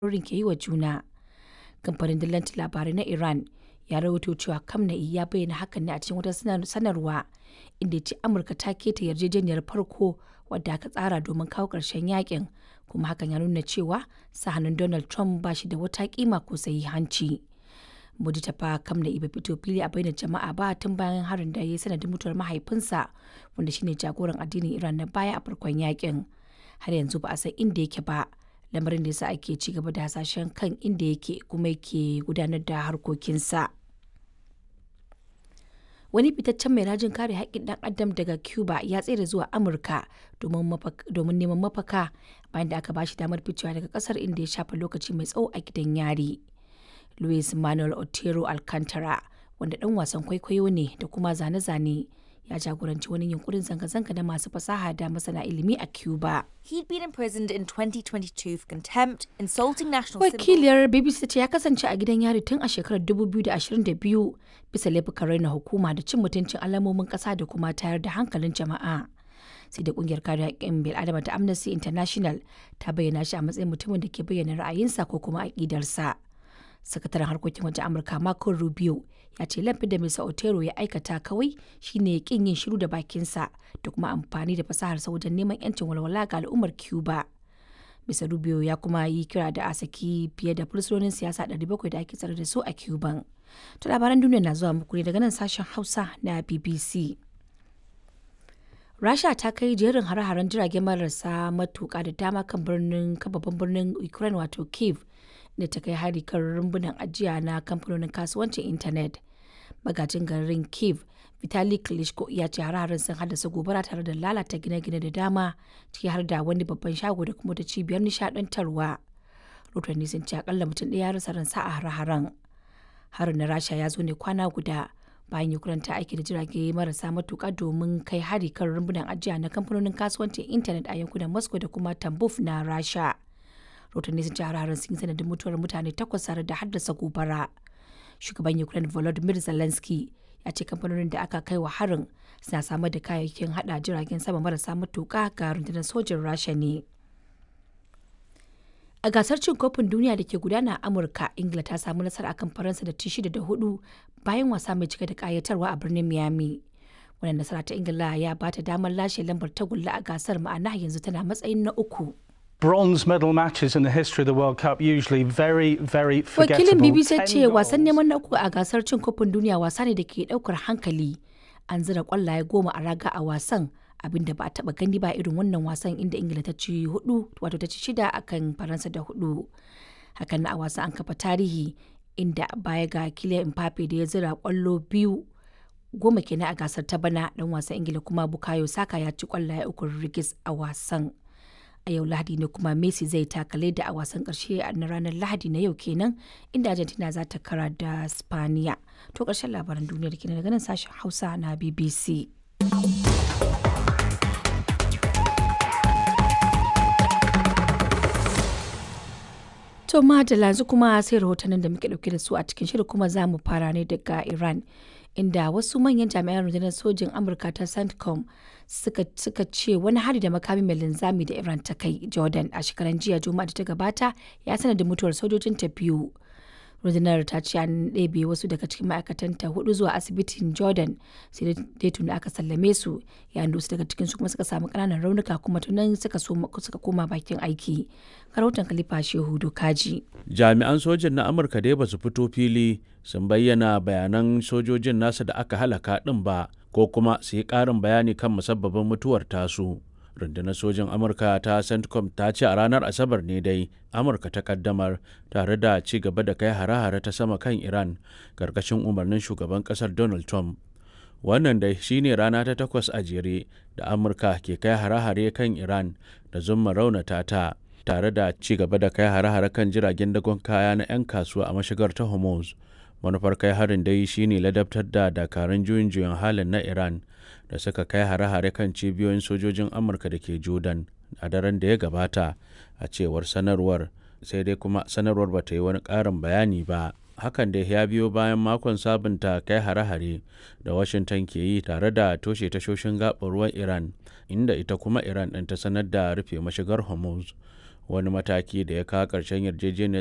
ɓangarorin ke yi wa juna. Kamfanin dillancin labarai na Iran ya rawaito cewa Khamenei ya bayyana hakan ne a cikin wata sanarwa inda ya ce Amurka ta keta yarjejeniyar farko wadda aka tsara domin kawo ƙarshen yakin kuma hakan ya nuna cewa sa hannun Donald Trump ba shi da wata kima ko sahihanci. Mujtaba Khamenei bai fito fili a bainar jama'a ba tun bayan harin da ya yi sanadin mutuwar mahaifinsa wanda shine jagoran addinin Iran na baya a farkon yakin. Har yanzu ba a san inda yake ba, lamarin da yasa ake ci gaba da hasashen kan inda yake kuma yake gudanar da harkokinsa. Wani fitaccen mai rajin kare haƙƙin ɗan adam daga Cuba ya tsere zuwa Amurka domin neman mafaka bayan da aka bashi damar ficewa daga ƙasar inda ya shafe lokaci mai tsawo a gidan yari. Luis Manuel Otero Alcantara, wanda ɗan wasan kwaikwayo ne da kuma zane-zane, ya jagoranci wani yunkurin zanga-zanga na masu fasaha da masana ilimi a Cuba. He'd been imprisoned in 2022 for contempt, insulting national symbols. Wakiliyar BBC ce ya kasance a gidan yari tun a shekarar 2022 bisa laifukan raina hukuma da cin mutuncin alamomin ƙasa da kuma tayar da hankalin jama'a. Sai da kungiyar kare haƙƙin bil'adama ta Amnesty International ta bayyana shi a matsayin mutumin da ke bayyana ra'ayinsa ko kuma aƙidarsa. sakataren harkokin wajen amurka marco rubio ya ce laifin da mr otero ya aikata kawai shine kin yin shiru da bakinsa da kuma amfani da fasaharsa wajen neman yancin walwala ga al'ummar cuba mr rubio ya kuma yi kira da a saki fiye da fursunonin siyasa 700 da ake tsare da su a cuban to labaran duniya na zuwa muku ne daga nan sashen hausa na bbc rasha ta kai jerin hare-haren jirage marasa matuka da dama kan birnin babban birnin ukraine wato kiev da ta kai hari kan rumbunan ajiya na kamfanonin kasuwancin intanet magajin garin kiev vitali klitschko ya ce hare sun haddasa gobara tare da lalata gine-gine da dama ciki har da wani babban shago da kuma da cibiyar nishadantarwa rotanni sun ce akalla mutum ɗaya ya rasa ransa a hare-haren harin na rasha ya zo ne kwana guda bayan ukraine ta aiki da jirage marasa matuka domin kai hari kan rumbunan ajiya na kamfanonin kasuwancin intanet a yankunan moscow da kuma tambuf na rasha rahotanni sun ci hararin sun yi sanadin mutuwar mutane takwas tare da haddasa gobara shugaban ukraine volodymyr zelensky ya ce kamfanonin da aka kai wa harin suna samar da kayayyakin hada jiragen sama marasa matuka ga rundunar sojin rasha ne a gasar cin kofin duniya da ke gudana a amurka ingila ta samu nasara akan faransa da ci shida da hudu bayan wasa mai cike da kayatarwa a birnin miami wannan nasara ta ingila ya bata damar lashe lambar tagulla a gasar ma'ana yanzu tana matsayin na uku bronze medal matches in the history of the World Cup usually very, very forgettable. Wakilin BBC ce wasan neman na uku a gasar cin kofin duniya wasa ne da ke daukar hankali. An zira kwallaye goma a raga a wasan abinda ba a taba gani ba irin wannan wasan inda Ingila ta ci hudu wato ta ci shida akan Faransa da hudu. Hakan na a wasan an kafa tarihi inda baya ga Kylian Mbappe da ya zira kwallo biyu goma kenan a gasar ta bana dan wasan Ingila kuma Bukayo Saka ya ci kwallaye uku rigis a wasan. a yau lahadi ne kuma messi zai takale da a wasan karshe na ranar lahadi na yau kenan inda argentina za ta kara da spaniya to karshen labaran duniyar kenan daga nan sashen hausa na bbc to madalla yanzu kuma sai rahotannin da muke dauke da su a cikin shirin kuma za mu fara ne daga iran inda wasu manyan jami'an rundunar sojin amurka ta centcom suka, suka ce wani hari da makami mai linzami da iran ta kai jordan a shekaran jiya juma'a da ta gabata ya sanar da mutuwar sojojin ta biyu rundunar ta ce an ɗebe wasu daga cikin ma'aikatanta hudu zuwa asibitin jordan sai dai tuni aka sallame su yayin da wasu daga cikin su kuma suka samu ƙananan raunuka kuma tunan suka suka koma bakin aiki rahoton khalifa shehu dokaji jami'an sojin na amurka dai ba su fito fili sun bayyana bayanan sojojin nasa da aka halaka ɗin ba ko kuma su yi ƙarin bayani kan musabbabin mutuwar tasu rundunar sojin amurka ta centcom ta ce a ranar asabar ne dai amurka ta kaddamar tare da ci gaba da kai hare-hare ta sama kan iran karkashin umarnin shugaban kasar donald trump wannan dai shine rana ta takwas a jere da amurka ke kai hare-hare kan iran da zumma raunata ta tare da ci gaba da kai hare-hare kan jiragen dagon kaya na 'yan kasuwa a mashigar ta hormuz manufar kai harin dai shine ladabtar da dakarun juyin juyin halin na iran da suka kai hare-hare kan cibiyoyin sojojin amurka da ke jordan a daren da ya gabata a cewar sanarwar sai dai kuma sanarwar ba ta yi wani ƙarin bayani ba hakan da ya biyo bayan makon sabunta kai hare-hare da washington ke yi tare da toshe tashoshin gaɓar ruwan iran inda ita kuma iran ɗin ta sanar da rufe mashigar hormuz wani mataki da ya kawo ƙarshen yarjejeniyar